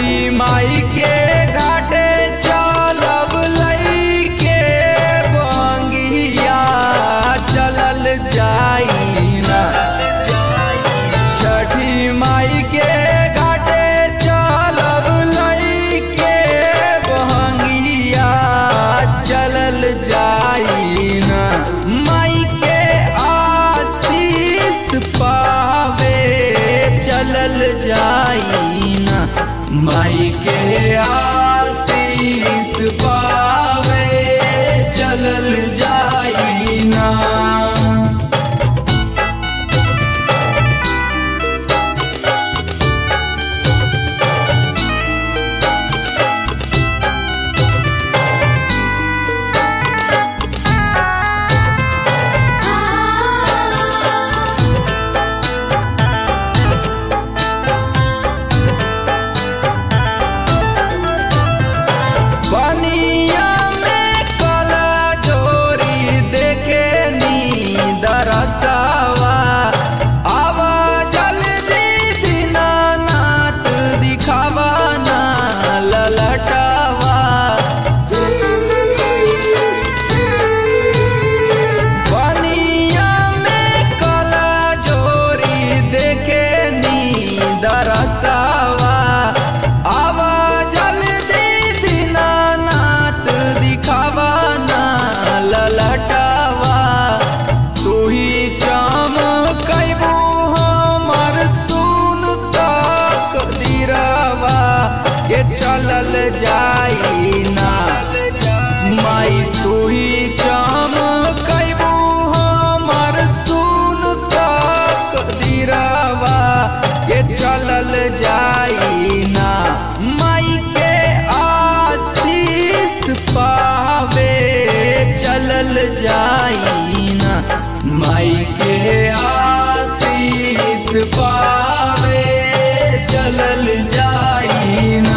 छठी माई के घाटे चलब लईके बंगिया चलल जाई ना छठी माई के घाटे चलब लईके बहंगिया चलल जाई ना माई के आशीष पावे चलल जाई ना माई के आशीष पावे चलल जाई ना बनिया में कला जोरी देखे नी दरसवा आवा जल्दी दीनानाथ दिखावा ना ललटवा बनिया में कला जोरी देखे नी दरसवा आवा जल्दी दीनानाथ दिखावा ना ललटवा तू ही चमकैबू हमर सुन तक दिरवा के चलल जाई ना माई तू ही चमकैबू हमर सुन तक दिरवा के चलल जाई ना माई के आशीष पावे चलल जाई ना माई के आशीष पावे चलल जाई ना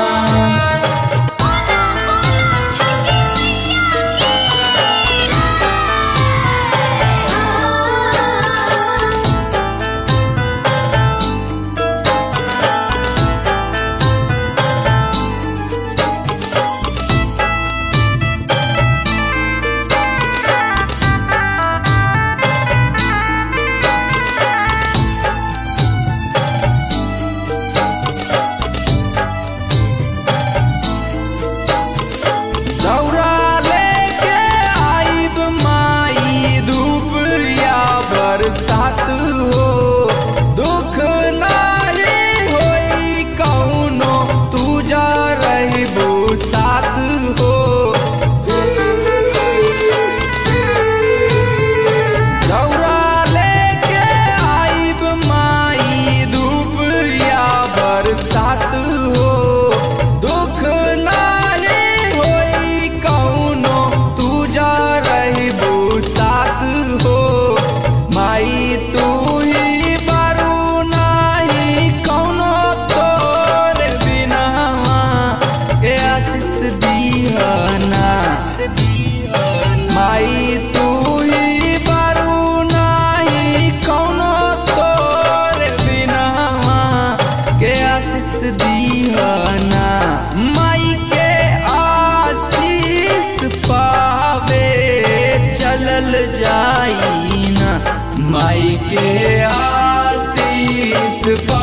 दौरा लेके आइब माई धूप या बरसात हो दुख नाही होई कौनो तू जा रहिबू साथ हो दौरा लेके आइब माई धूप या बरसात हो दुख नाही होई कौनो तू जा रहिबू साथ हो माई तू ही बारू नाही कौनो तोर बिनावा के आशीष दीहना माई तू ही बारू नाही कौनो तोर बिनावा के आशीष दीहना माई के आशीष पावे चलल जाई ना माई के आशीष पा